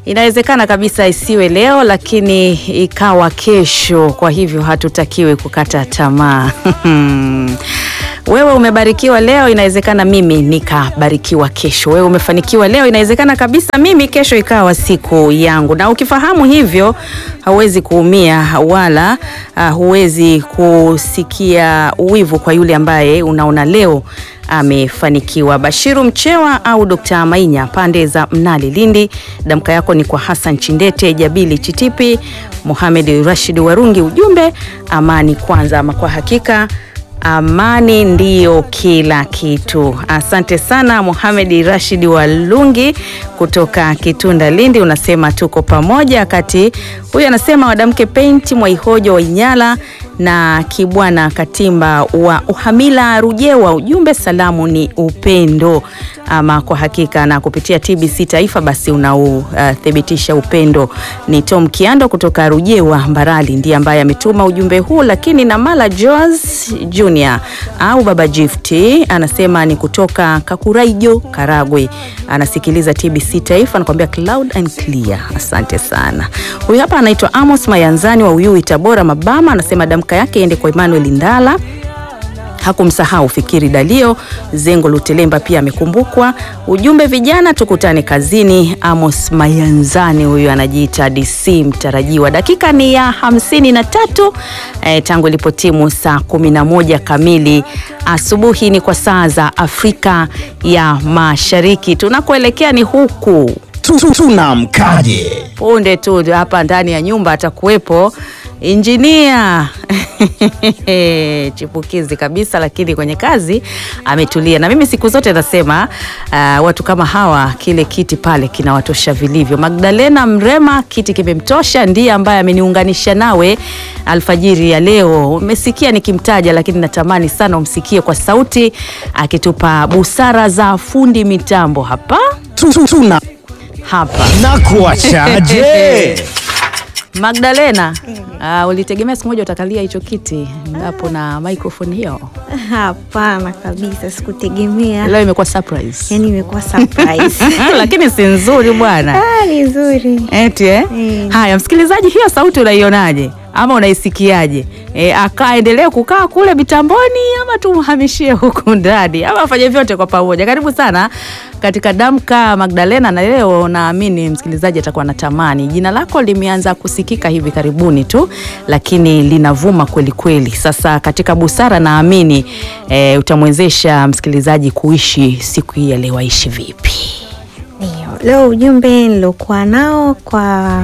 Inawezekana kabisa isiwe leo, lakini ikawa kesho. Kwa hivyo hatutakiwi kukata tamaa. Wewe umebarikiwa leo, inawezekana mimi nikabarikiwa kesho. Wewe umefanikiwa leo, inawezekana kabisa mimi kesho ikawa siku yangu. Na ukifahamu hivyo, hauwezi kuumia wala uh, huwezi kusikia uwivu kwa yule ambaye unaona leo amefanikiwa. Bashiru Mchewa au Dr. Mainya pande za Mnali Lindi, damka yako ni kwa Hassan Chindete, Jabili Chitipi, Mohamed Rashid Warungi. Ujumbe amani kwanza, ama kwa hakika amani ndiyo kila kitu. Asante sana Mohamed Rashid Walungi kutoka Kitunda Lindi, unasema tuko pamoja. Wakati huyu anasema wadamke Penti Mwaihojo wa Inyala na Kibwana Katimba wa Uhamila Rujewa, ujumbe salamu ni upendo. Ama kwa hakika na kupitia TBC Taifa basi unauthibitisha uh, upendo. Ni Tom Kiando kutoka Rujewa Mbarali ndiye ambaye ametuma ujumbe huu, lakini na Mala Joas Junior au Baba Gifti anasema ni kutoka Kakuraijo Karagwe, anasikiliza TBC Taifa, anakuambia cloud and clear. Asante sana. Huyu hapa anaitwa Amos Mayanzani wa Uyui Tabora Mabama, anasema damka yake iende kwa Emmanuel Ndala hakumsahau Fikiri Dalio Zengo Lutelemba pia amekumbukwa. Ujumbe vijana tukutane kazini. Amos Mayanzani huyu anajiita DC mtarajiwa. Dakika ni ya hamsini na tatu eh, tangu ilipotimu saa kumi na moja kamili asubuhi ni kwa saa za Afrika ya Mashariki. Tunakoelekea ni huku tunamkaje punde tu hapa ndani ya nyumba atakuwepo injinia chipukizi kabisa, lakini kwenye kazi ametulia. Na mimi siku zote nasema uh, watu kama hawa, kile kiti pale kinawatosha vilivyo. Magdalena Mrema, kiti kimemtosha, ndiye ambaye ameniunganisha nawe alfajiri ya leo. Umesikia nikimtaja, lakini natamani sana umsikie kwa sauti akitupa busara za fundi mitambo hapa tuna hapa na kuachaje Magdalena, uh, ulitegemea siku moja utakalia hicho kiti hapo na microphone hiyo? Hapana kabisa, sikutegemea. Leo imekuwa surprise. Yani imekuwa surprise. Lakini si nzuri bwana. Ah, ni nzuri. Eti eh? Mm. Haya, msikilizaji, hiyo sauti unaionaje ama unaisikiaje? E, akaendelee kukaa kule mitamboni ama tumhamishie huku ndani ama afanye vyote kwa pamoja? Karibu sana katika Damka Magdalena, na leo naamini msikilizaji atakuwa na tamani. Jina lako limeanza kusikika hivi karibuni tu, lakini linavuma kweli kweli. Sasa katika busara, naamini e, utamwezesha msikilizaji kuishi siku hii ya leo. Aishi vipi? Ndio. Leo ujumbe nilokuwa nao kwa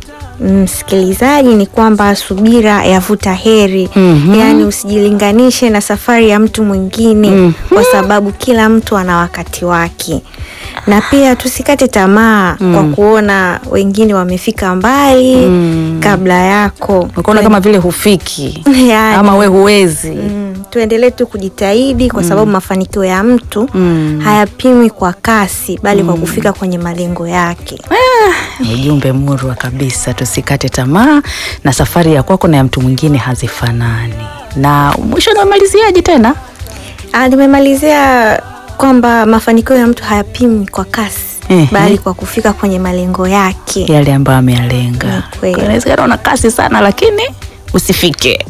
msikilizaji ni kwamba subira yavuta heri. Mhm. Yaani usijilinganishe na safari ya mtu mwingine Mhm. kwa sababu kila mtu ana wakati wake, na pia tusikate tamaa kwa kuona wengine wamefika mbali kabla yako. Ukaona kama vile hufiki Yaani, ama we huwezi. Mm, tuendelee tu kujitahidi kwa sababu mafanikio ya mtu Mm. hayapimwi kwa kasi bali kwa kufika kwenye malengo yake. Ujumbe murwa kabisa, tusikate tamaa na safari ya kwako na ya mtu mwingine hazifanani. Na mwisho namaliziaje tena? Ah, nimemalizia kwamba mafanikio ya mtu hayapimwi kwa kasi Ehe. bali kwa kufika kwenye malengo yake. Yale ambayo ameyalenga. Ni kweli. Kwa Inawezekana una kasi sana, lakini usifike.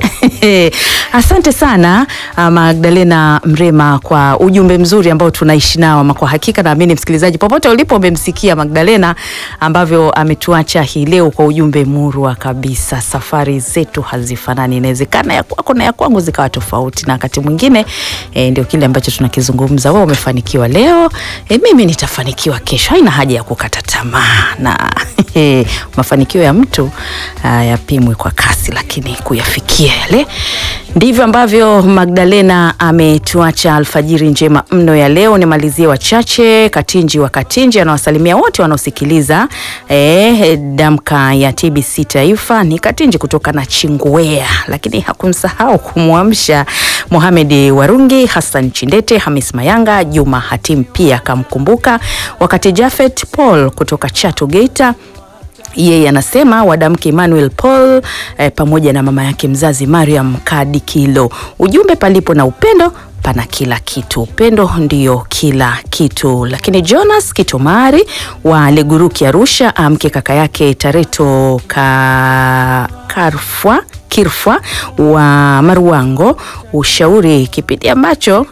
Asante sana ah, Magdalena Mrema kwa ujumbe mzuri ambao tunaishi nao, ama kwa hakika naamini msikilizaji popote ulipo umemsikia Magdalena ambavyo ametuacha hii leo kwa ujumbe murwa kabisa. Safari zetu hazifanani, inawezekana ya kwako na ya kwangu zikawa tofauti, na wakati mwingine eh, ndio kile ambacho tunakizungumza. Wewe umefanikiwa leo, eh, mimi nitafanikiwa kesho. Haina haja ya kukata tamaa na mafanikio ya mtu ah, yapimwe kwa kasi, lakini kuyafikia yale ndivyo ambavyo Magdalena ametuacha alfajiri njema mno ya leo. Nimalizie wachache. Katinji wa Katinji anawasalimia wote wanaosikiliza eh, damka ya TBC Taifa. Ni Katinji kutoka na Chingwea, lakini hakumsahau kumwamsha Mohamed Warungi, Hassan Chindete, Hamis Mayanga, Juma Hatim pia akamkumbuka, wakati Jafet Paul kutoka Chato Geita yeye anasema wadamke Emmanuel Paul eh, pamoja na mama yake mzazi Mariam Kadikilo. Ujumbe, palipo na upendo pana kila kitu. Upendo ndio kila kitu. Lakini Jonas Kitomari wa Leguruki Arusha amke kaka yake Tareto ka Karfwa Kirfwa wa Maruango, ushauri kipindi ambacho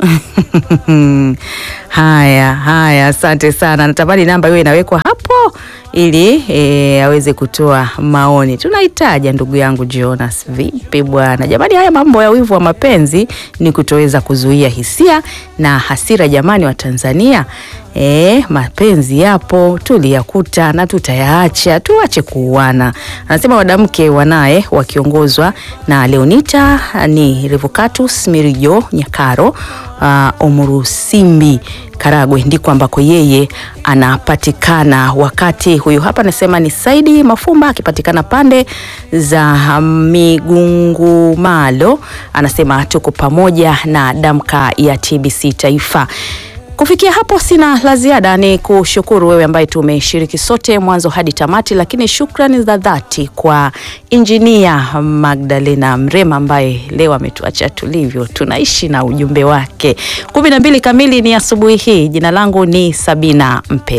haya haya, asante sana. Natamani namba hiyo inawekwa hapo ili e, aweze kutoa maoni. Tunahitaja ndugu yangu Jonas. Vipi bwana? Jamani, haya mambo ya wivu wa mapenzi ni kutoweza kuzuia hisia na hasira. Jamani wa Tanzania, e, mapenzi yapo, tuliyakuta na tutayaacha, tuache kuuana. Anasema wadamke wanaye wakiongozwa na Leonita ni Revocatus Mirijo Nyakaro uh, Omurusimbi Karagwe ndiko ambako yeye anapatikana. Wakati huyu hapa anasema ni Saidi Mafumba akipatikana pande za Migungumalo, anasema tuko pamoja na damka ya TBC Taifa. Kufikia hapo sina la ziada, ni kushukuru wewe ambaye tumeshiriki sote mwanzo hadi tamati, lakini shukrani za dhati kwa injinia Magdalena Mrema ambaye leo ametuacha tulivyo, tunaishi na ujumbe wake. kumi na mbili kamili ni asubuhi hii. Jina langu ni Sabina Mpe.